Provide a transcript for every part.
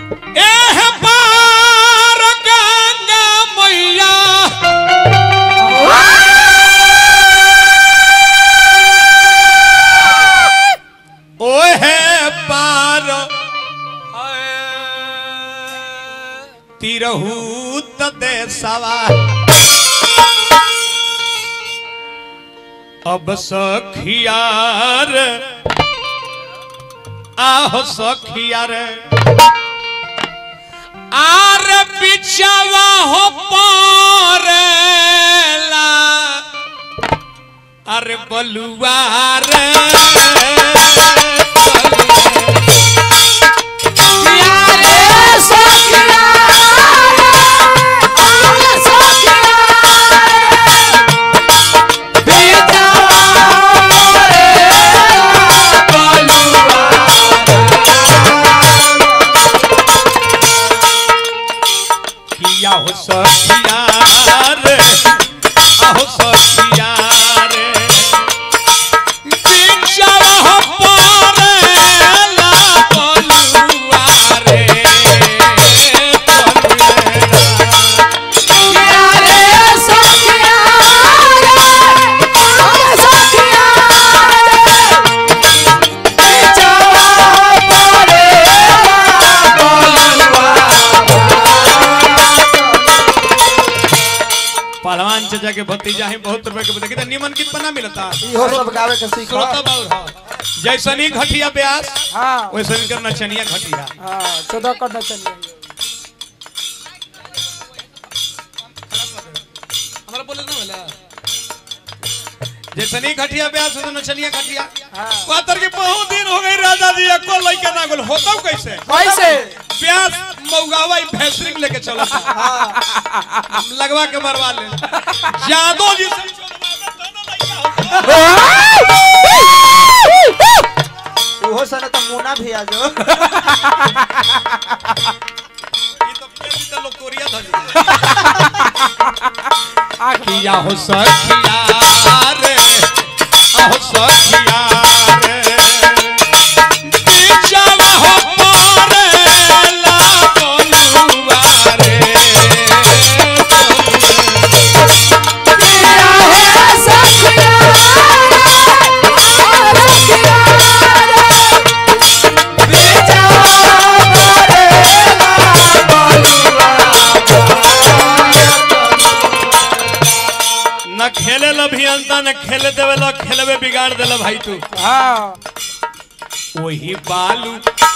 एह पार गंगा मैया ओहे पार तिरहू देसवा अब सखियार आहो सखियार आर बिचवा हो पारेला अरे बलुआर किया हो सखियार आहो सखियार बिचवा हो पारेला बलुआर पहलवान चाचा के भतीजा है बहुत रुपए के देखिए निमन कित पना मिलता इहो सब गावे के सीख श्रोता बाबू हाँ। जैसन ही घटिया ब्यास हाँ वैसन कर नचनिया घटिया हाँ चौदह करना चाहिए हमारा बोले ना वाला जैसन ही घटिया ब्यास वैसन नचनिया घटिया हाँ पातर के बहुत दिन हो गए राजा जी एको लइका ना गोल होता कैसे कैसे ब्यास मौगावा ही भैंसरिंग लेके चला हाँ लगवा के मरवा ले यादव जी से चोरवा दे, दोनों लइका होता। उहो सने तो मुना भी आ जो ई तो पेटी से लोग तोरिया धरी। किया हो सखिया रे आहो सखिया रे बिचवा हो पारेला बलुआ रे न खेले ला अभियंता न खेले देवे ला खेलवे बिगाड़ देला भाई तू हाँ वही बालू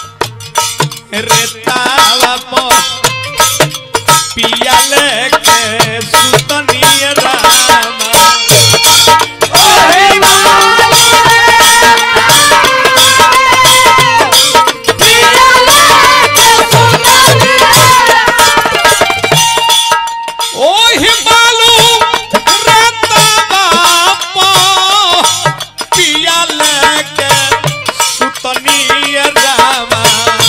रेतावा पर पिया लेके सुतनिय रामा ओही बालू रेतावा पर पिया लेके सुतनिय रामा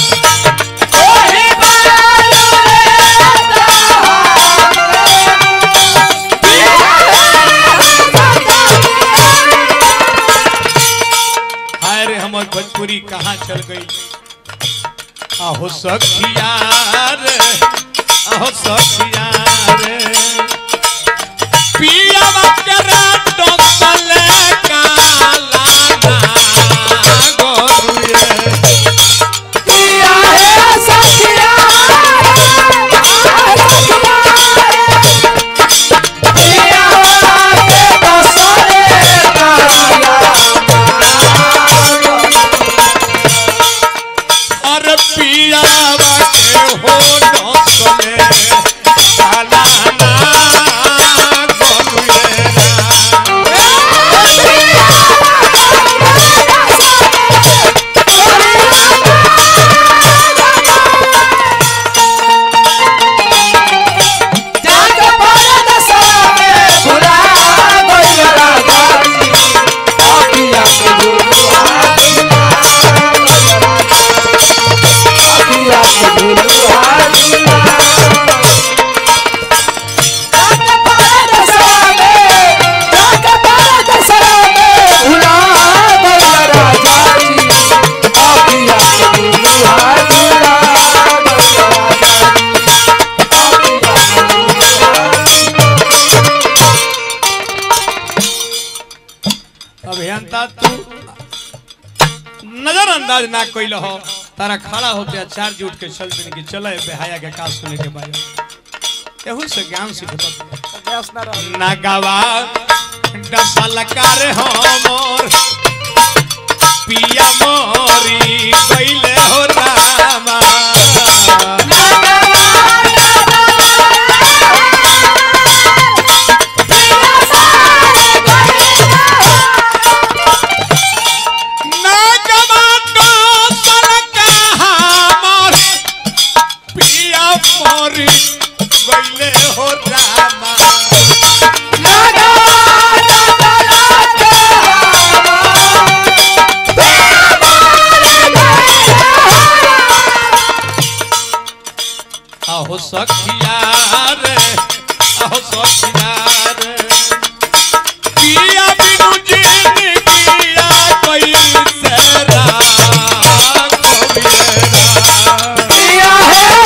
हाय रे हमर भोजपुरी कहाँ चल गई आहो सखिया रे आहो सखिया रे पिया बकरा डोसले काला ना गोरुए और पिया बके हो डोसले काला ना गोरुए अंदाज ना कोई हो तारा खड़ा होते आ चार जुट के चल दिन की चले बेहाया के का सुने के बारे एहू से ज्ञान सीखत गैस ना रह नगवा डसलकार हमर पिया मोरी कैले हो रामा नगवा डसलकार हमर पिया मोरी कैले हो रामा आहो सखिया रे आहो सखिया रे पिया बिनु जिन किया कोई सेरा कोबिरा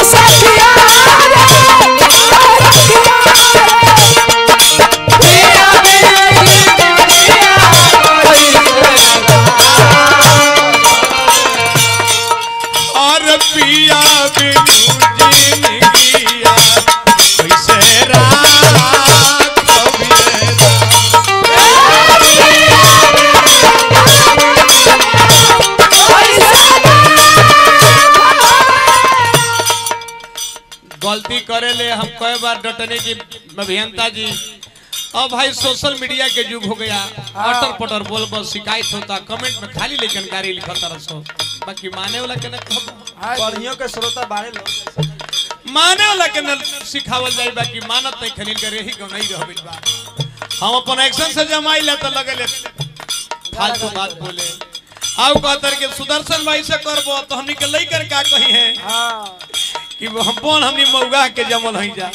और पिया बिनु जिन किया कोई सेरा कोबिरा गलती करे ले हम कई बार डटने की अभियंता जी अब भाई सोशल मीडिया के युग हो गया अटर पटर बोल बस शिकायत होता कमेंट में खाली लेकिन गाड़ी लिखत रसो बाकी माने वाला के न कहब बढ़ियों के श्रोता बाड़े लोग माने वाला के न सिखावल जाई बाकी मानत नहीं खनिन करे ही गो नहीं रहबिल बा हम अपन एक्शन से जमाई ले तो लगले फालतू बात बोले आउ कहतर के सुदर्शन भाई से करबो तो हमनी के लई कर का कही है हाँ कि हम कौन हमनी मौगा के जमल हई जा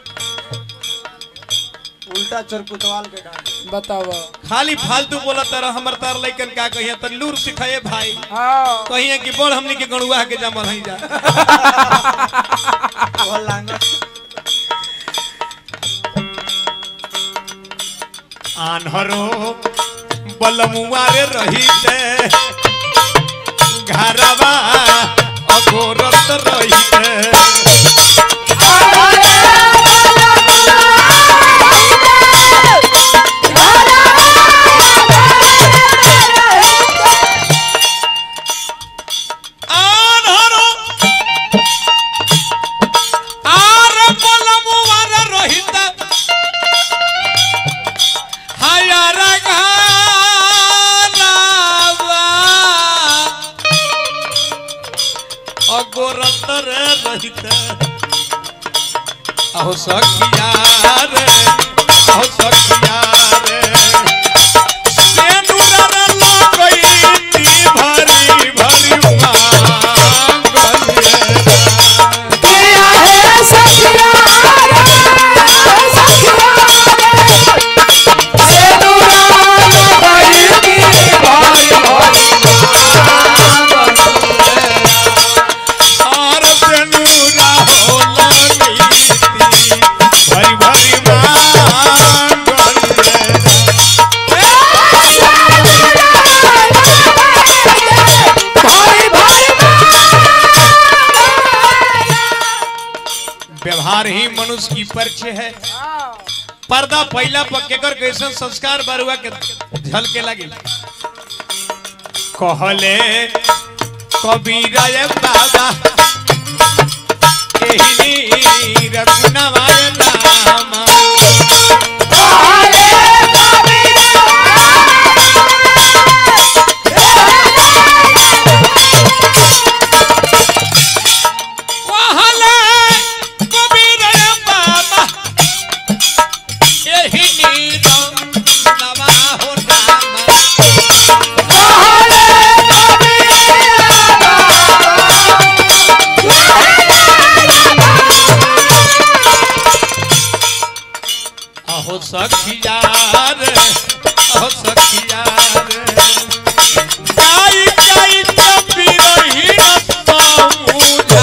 उल्टा चरकुतवाल के डांट बताओ खाली फालतू बोला तरह हमर तार लइकन का कहिए त लूर सिखाए भाई हाँ कहिए कि बड़ हमनी के गणुआ के जमल हई जा वो लांगड़ आन्हरो बलमुआ रे रहीते घरवा अघोरत रहीते आन्हरो आर बलमुआ रे रहीते हायर घरवा अगोरत रे रहिते अहो सखिया रे अहो सखिया रे सेनुरा रे लगईती भरी भरी मांगलिए और सेनुरा हो लगईती भरी भरी मांगलिए व्यवहार ही मनुष्य की परिचय है पर्दा पहला पर केकर कैसन संस्कार बरुआ के झलके लगे कहले कबीरा ये बाबा एही रघुनवा रामा कहले कबीरा ये बाबा एही रघुनवा हो रामा अहो सखिया रे अहो सखिया रे गाई गाई चपी रही समूझा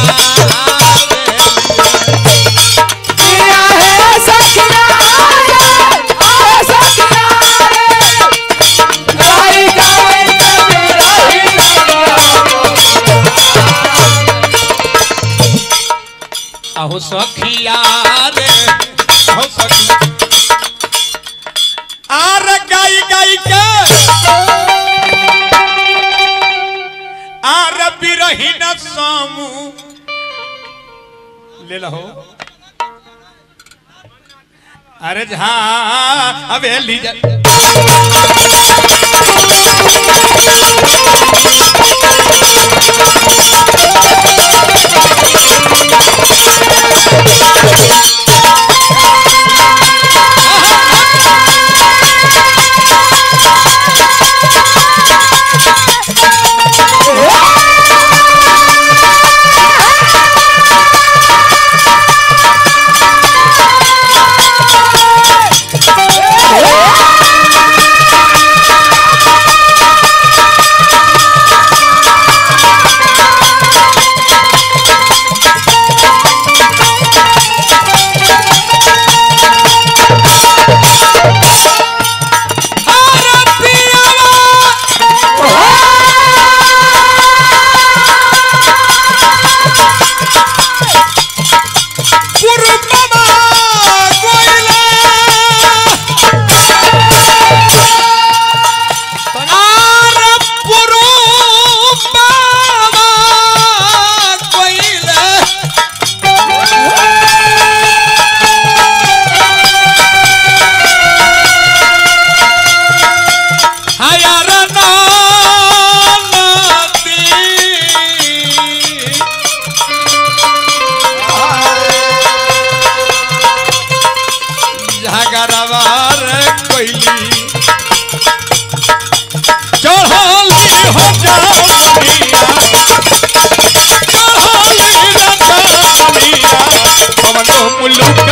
आहो सखिया रे आहो सखिया आर गाई गाई के आर बिरहीन सामू ले लो अरे जहा हवेली जा अरे पियावा पुरुषमा कोइला आर पुरुषमा कोइला हायार नानदी झगड़वार कोइली चढ़ली हो जानिया चढ़ली रजानिया पवन मुल्लू